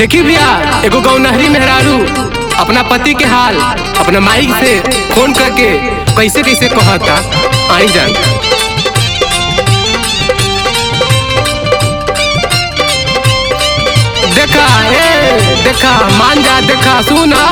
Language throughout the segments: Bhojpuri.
देखी भैया एगो गौनहरी मेहरारू अपना पति के हाल अपना माई से फोन करके कैसे कैसे कहता आई जान देखा ए देखा मान जा देखा सुना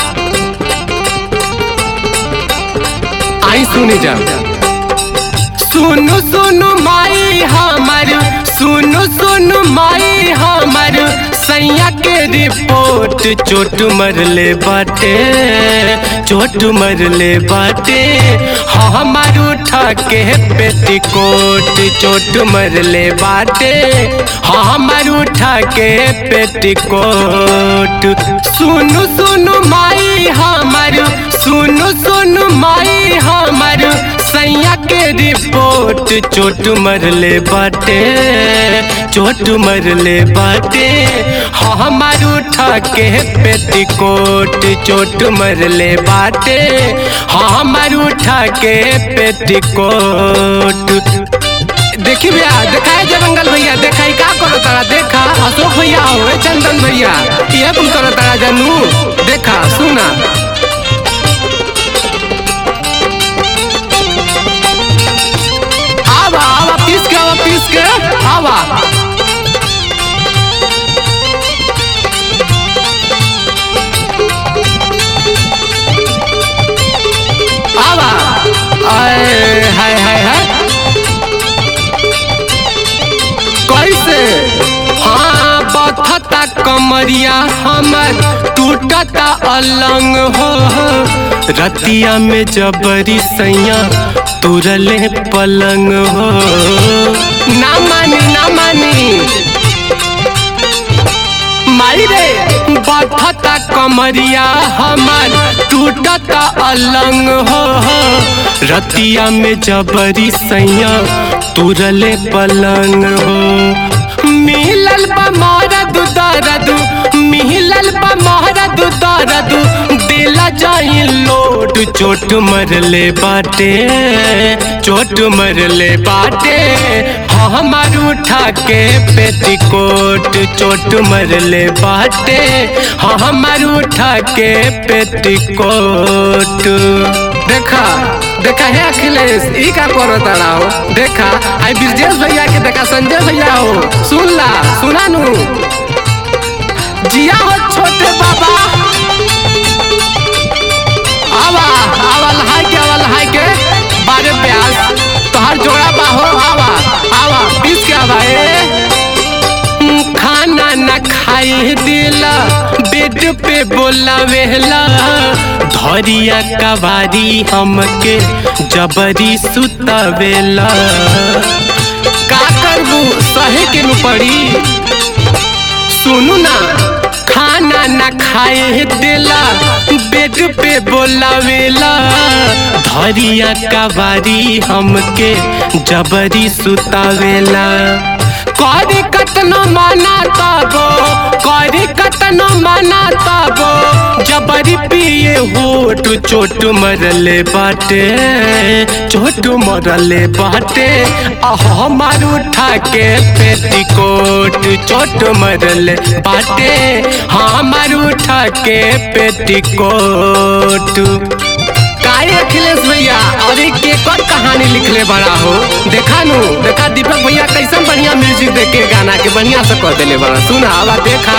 आई सुनी जा सुनु सुनु माई हमर सुनु सुनु माई हमर सैया के रिपोर्ट चोट मरले बाटे चोट मरले बाटे हमार उठा के पेटीकोट चोट मरले बाटे हमार उठा के पेटीकोट सुनु सुनु माई हमर सुनु सुनु माई हमर सैया के रिपोर्ट चोट मरले बाटे चोट मरले बाटे हमार उठा के पेटीकोट चोट मरले बाटे हमार उठा के पेटीकोट देखी भैया देखाए जंगल भैया देखा का करो तारा देखा अशोक भैया हो ए चंदन भैया ये तुम करो तारा जानू देखा सुना आवा आवा पीस के आवा पीस के आवा आवा आए हाय हाय हाय कैसे हाँ बथता कमरिया हमर टूटता अलंग हो रतिया में जबरी सैया तुरले पलंग हो ना मानी ना मानी माई रे बथता कमरिया हमर टूटता अलंग हो रतिया में जबरी सैया तुरले पलंग हो मिलल बा मरद दर्द मिलल बा मरद दर्द दिला जाई लोट चोट मरले बाटे चोट मरले बाटे हमार उठा के पेटीकोट चोट मरले बाटे हमार उठा के पेटीकोट देखा देखा है अखिलेश ई का करो तारा हो देखा आई ब्रजेश भैया के देखा संजय भैया हो सुन ला सुना नू जिया हो छोटे बाबा आवा आवा लहाई के आवा लहाई के बारे प्यास तोहार जोड़ा बा हो आवा आवा पीस के आवा ए खाना न खाई दिला बेड पे बोला वेहला धरिया कबारी हमके जबरी सुतावेला का करबू सहे के नु पड़ी सुनू ना खाना न खाए देला बेड पे बोलावेला धरिया कबारी हमके जबरी सुतावेला करी कतनो माना तबो करी कतनो माना तबो जबरी पिए होट चोट मरले बाटे चोट मरले बाटे हमार उठा के पेटीकोट चोट मरले बाटे हमार उठा के पेटीकोट काहे अखिलेश भैया और एक केकर कहानी लिखले बड़ा हो देखा नु देखा दीपक भैया कैसन बढ़िया म्यूजिक देख के गाना के बढ़िया से कर देले बड़ा सुना आवा देखा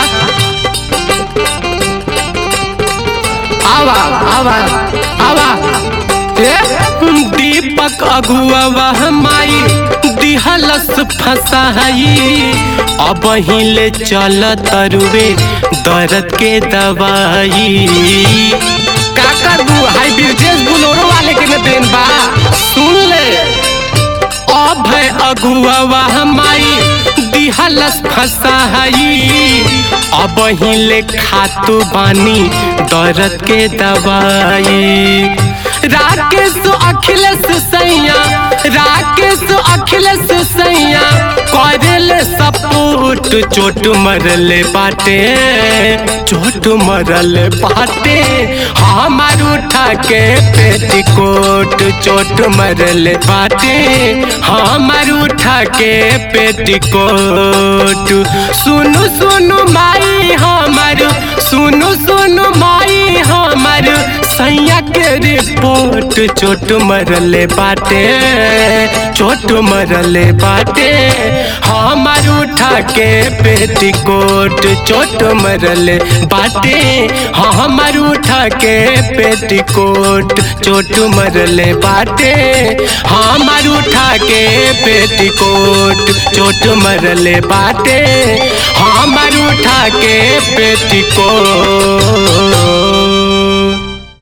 आवा आवा आवा ए दीपक अगुआ माई दिहलस फसाई अब हिले चल तरुवे दर्द के दवाई का करबू हाई ब्रिजेश बुलोरो वाले के न देन बा सुन ले अब है अगुआ हमारी दिहलस फसाई अब हिले खातू बानी दर्द के दवाई राकेश अखिलेश सैया राकेश अखिलेश सैया करे दिल सपूट चोट मरले बाटे चोट मरले बाटे हमार उठा के पेटीकोट चोट मरले बाटे हमार उठा के पेटीकोट सुनु सुनु माई हमार सुनु सुनु माई हमार सैया के रिपोर्ट चोट मरले बाटे चोट मरले बाटे हमार उठा के पेटीकोट चोट मरले बाटे हमार उठा के पेटीकोट चोट मरले बाटे हमार उठा के पेटीकोट चोट मरले बाटे हमार उठा के पेटीकोट